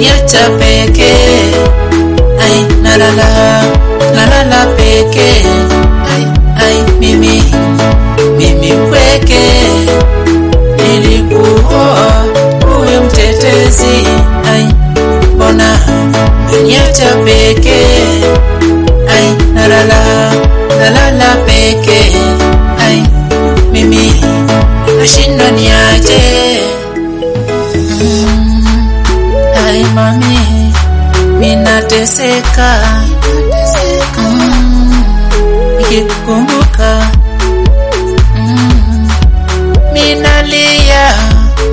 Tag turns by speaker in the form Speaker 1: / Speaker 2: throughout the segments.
Speaker 1: umeniacha pekee ai nalala nalala pekee ai ai mimi mimi pweke nilikuoa uwe mtetezi ai mbona umeniacha pekee ai nalala nalala pekee ai mimi nashindwa niaje mm, ai mami minateseka mm, nikikumbuka mm, minalia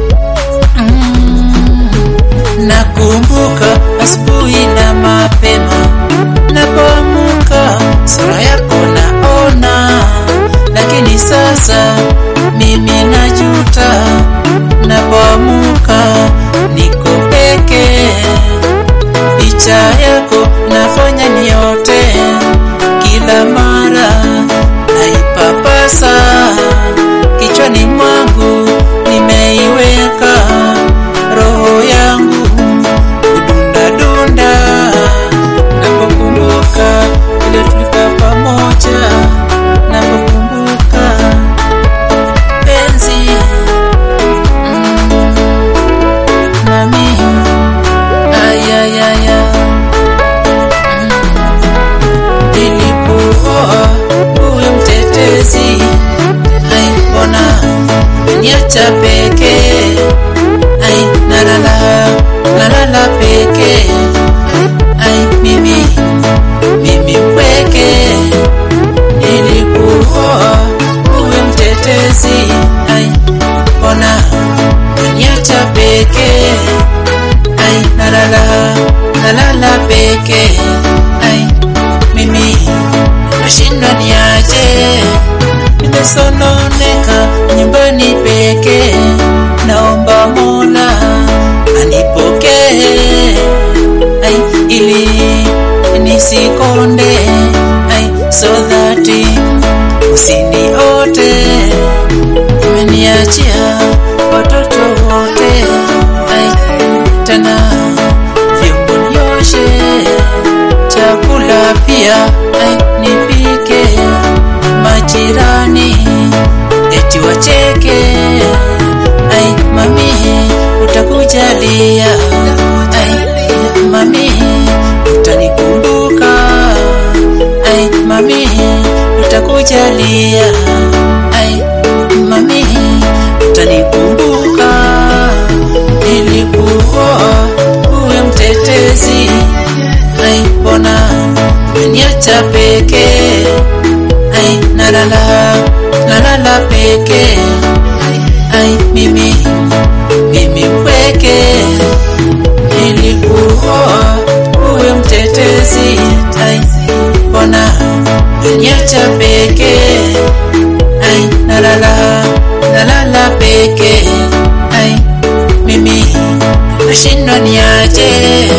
Speaker 1: mm, nakumbuka asubuhi na mapema napoamuka sura yako naona lakini sasa mimi najuta napoamuka niko peke picha yako nafanya niote kila mara naipapasa kichwani mwangu nimeiweka roho yangu kudundadunda napokumbuka vile tulikuwa pamoja napokumbuka penzi mm, nami ayayaya nilikuoa uwe mtetezi ai mbona niacha pekee ai nalala nalala pekee ai mimi mimi mpweke nilikuoa uwe mtetezi ai mbona niacha pekee ai nalala nalala pekee ai mimi nashindwa niaje nimesononeka nyumbani pekee naomba mola anipokee ai ili nisikonde ai so that usiniote umeniachia watoto wote ai tena vyombo nioshe chakula pia ai nipike majirani eti wacheke ai mami utakujalia ai mami utanikumbuka ai mami utakujalia ai mami utanikumbuka nilikuoa uwe mtetezi ai mbona umeniacha pekee ai nalala nalala pekee ai mimi mimi mpweke nilikuoa uwe mtetezi ai mbona umeniacha pekee ai nalala nalala pekee ai mimi nashindwa niaje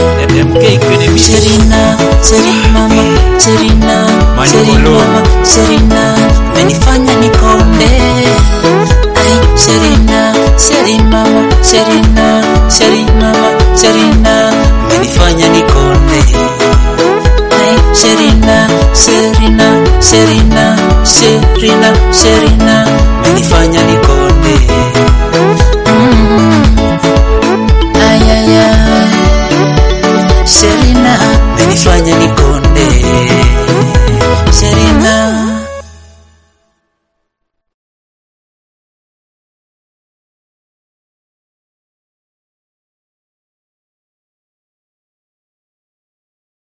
Speaker 1: Serina, Serina mama, Serina, Serina mama, Serina, menifanya nikonde. Ai, Serina, Serina mama, Serina, Serina mama, Serina, menifanya nikonde. Ai, Serina, Serina, Serina, Serina, Serina, menifanya nikonde.